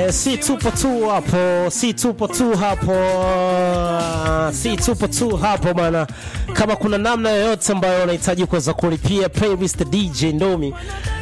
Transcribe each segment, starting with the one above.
Eh, si tupo tu hapo, si tupo tu hapo, si tupo tu hapo bana. Kama kuna namna yoyote ambayo unahitaji kuweza kulipia playlist DJ Ndomi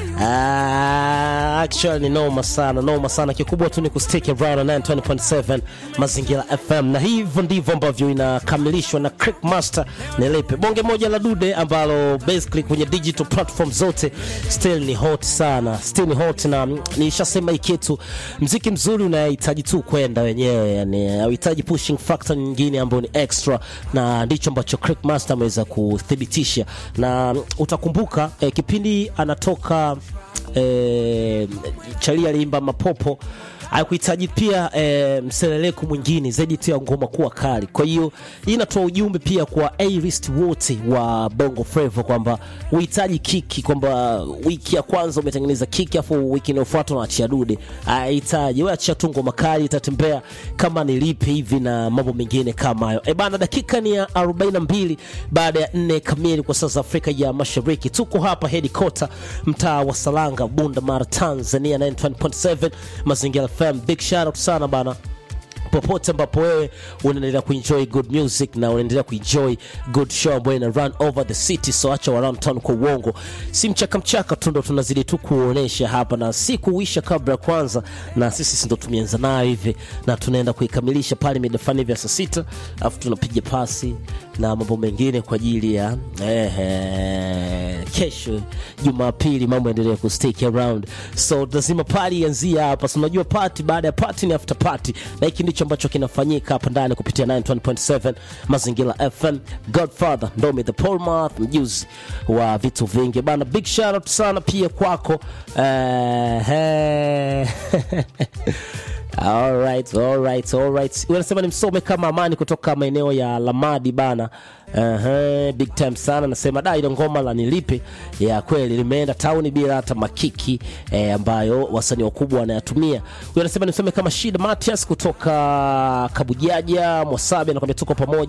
Ah, actually noma sana noma sana kikubwa tu ni kustick around na 920.7 mazingira fm na hivyo ndivyo ambavyo inakamilishwa na Crick Master nilipe bonge moja la dude ambalo basically kwenye digital platform zote still ni hot sana still ni hot na mm, nishasema hii kitu mziki mzuri unahitaji tu kwenda wenyewe yani hauhitaji pushing factor nyingine ambayo ni extra na ndicho ambacho Crick Master ameweza kuthibitisha na mm, utakumbuka eh, kipindi anatoka eh, Chalia aliimba mapopo hakuhitaji pia eh, mseleleko mwingine zaidi tu ya ngoma kuwa kali. Kwa hiyo hii inatoa ujumbe pia kwa A-list wote wa Bongo Flava kwamba uhitaji kiki, kwamba wiki ya kwanza umetengeneza kiki afu wiki inayofuata unaachia dude. Hahitaji wewe, achia tu ngoma kali, itatembea kama nilipe hivi na mambo mengine kama hayo. E bana, dakika ni ya 42 baada ya nne kamili kwa saa za Afrika ya Mashariki. Tuko hapa headquarter mtaa wa Salanga, Bunda Mara, Tanzania 91.7 Mazingira FM. Big shout out sana bana popote ambapo wewe unaendelea kuenjoy good music na unaendelea kuenjoy good show ambayo ina run over the city, so acha wa around town kwa uongo, si mchaka mchaka tu, ndo tunazidi tu kuonesha hapa na si kuisha kabla ya kwanza, na sisi ndo tumeanza nayo hivi na tunaenda kuikamilisha pale mida fulani hivi ya saa sita, alafu tunapiga pasi na mambo mengine kwa ajili ya eh, kesho Jumapili mambo yaendelee ku stick around, so lazima pali ianzie hapa. So unajua party baada ya party ni after party, na hiki ndicho ambacho kinafanyika hapa ndani kupitia 91.7 Mazingira FM. Godfather Ndomi the Polmath, mjuzi wa vitu vingi bana. Big shout out sana pia kwako eh, eh. Alright, alright, alright. Unasema ni msome kama Amani kutoka maeneo ya Lamadi bana. Uh-huh, big time sana nasema da ile ngoma la nilipe ya kweli limeenda tauni bila hata makiki eh, ambayo wasanii wakubwa wanayatumia. Huyo anasema nimsome kama Shida Matias kutoka Kabujaja Mwasabi anakwambia tuko pamoja